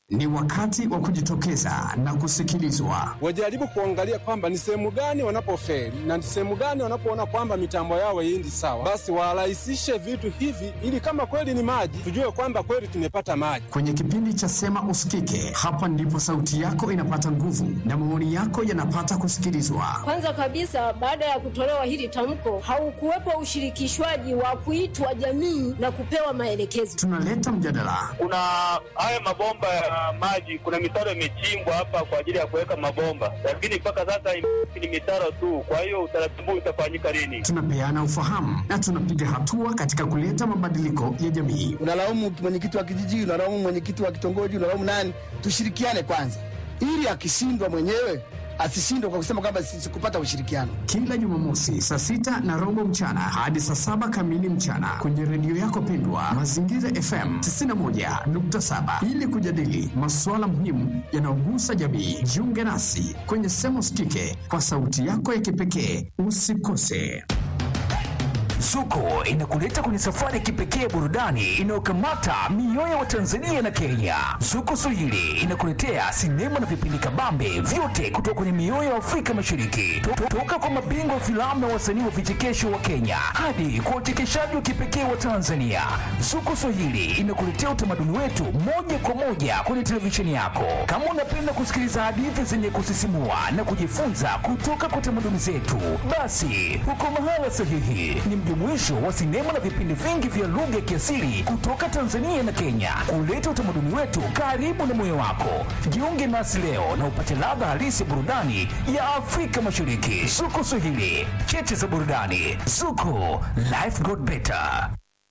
Ni wakati wa kujitokeza na kusikilizwa. Wajaribu kuangalia kwamba ni sehemu gani wanapofeli na ni sehemu gani wanapoona kwamba mitambo yao haiendi sawa, basi warahisishe vitu hivi, ili kama kweli ni maji, tujue kwamba kweli tumepata maji. Kwenye kipindi cha Sema Usikike, hapa ndipo sauti yako inapata nguvu na maoni yako yanapata kusikilizwa. Kwanza kabisa, baada ya kutolewa hili tamko, haukuwepo ushirikishwaji wa kuitwa jamii na kupewa maelekezo. Tunaleta mjadala, Kuna haya mabomba ya maji, kuna mitaro imechimbwa hapa kwa ajili ya kuweka mabomba, lakini mpaka sasa ni mitaro tu. Kwa hiyo utaratibu utafanyika lini? tunapeana ufahamu na tunapiga hatua katika kuleta mabadiliko ya jamii. unalaumu mwenyekiti wa kijiji, unalaumu mwenyekiti wa kitongoji, unalaumu nani? Tushirikiane kwanza, ili akishindwa mwenyewe asishindwe kwa kusema kwamba sikupata ushirikiano. Kila Jumamosi saa sita na robo mchana hadi saa saba kamili mchana kwenye redio yako pendwa Mazingira FM 91.7 ili kujadili masuala muhimu yanayogusa jamii. Jiunge nasi kwenye Sema Usikike kwa sauti yako ya kipekee. Usikose. Zuko inakuleta kwenye safari ya kipekee ya burudani inayokamata mioyo ya Watanzania na Kenya. Zuko Swahili inakuletea sinema na vipindi kabambe vyote kutoka kwenye mioyo ya Afrika Mashariki, To- to- toka kwa mabingwa wa filamu na wasanii wa vichekesho wa Kenya hadi kwa wachekeshaji wa kipekee wa Tanzania. Zuko Swahili inakuletea utamaduni wetu moja kwa moja kwenye televisheni yako. Kama unapenda kusikiliza hadithi zenye kusisimua na kujifunza kutoka kwa tamaduni zetu, basi uko mahala sahihi. Ni mjumuisho wa sinema na vipindi vingi vya lugha ya kiasili kutoka Tanzania na Kenya, kuleta utamaduni wetu karibu na moyo wako. Jiunge nasi leo na upate ladha halisi ya burudani ya Afrika Mashariki. Zuko Swahili, cheche za burudani. Zuko, life got better.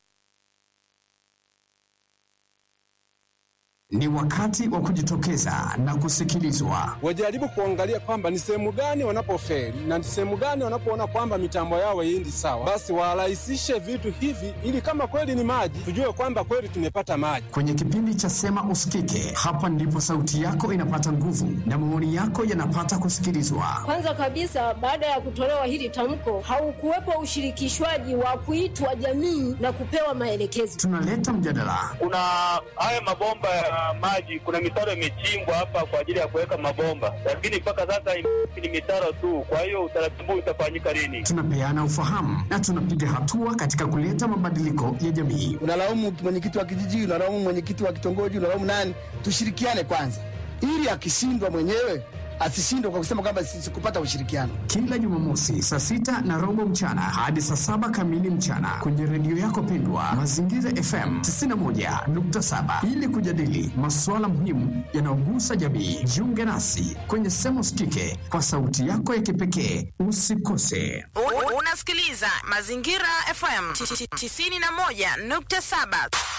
Ni wakati wa kujitokeza na kusikilizwa. Wajaribu kuangalia kwamba ni sehemu gani wanapofeli na ni sehemu gani wanapoona kwamba mitambo yao haiendi sawa, basi warahisishe vitu hivi, ili kama kweli ni maji, tujue kwamba kweli tumepata maji. Kwenye kipindi cha Sema Usikike, hapa ndipo sauti yako inapata nguvu na maoni yako yanapata kusikilizwa. Kwanza kabisa, baada ya kutolewa hili tamko, haukuwepo ushirikishwaji wa kuitwa jamii na kupewa maelekezo. Tunaleta mjadala, Kuna haya mabomba ya maji, kuna mitaro imechimbwa hapa kwa ajili ya kuweka mabomba, lakini mpaka sasa ni mitaro tu. Kwa hiyo utaratibu utafanyika lini? tunapeana ufahamu na tunapiga hatua katika kuleta mabadiliko ya jamii. Unalaumu mwenyekiti wa kijiji, unalaumu mwenyekiti wa kitongoji, unalaumu nani? Tushirikiane kwanza, ili akishindwa mwenyewe asishindwe kwa kusema kwamba sikupata ushirikiano. Kila Jumamosi saa sita na robo mchana hadi saa saba kamili mchana kwenye redio yako pendwa Mazingira FM 91.7 ili kujadili masuala muhimu yanayogusa jamii. Jiunge nasi kwenye Sema Usikike kwa sauti yako ya kipekee. Usikose. U- Unasikiliza Mazingira FM 91.7.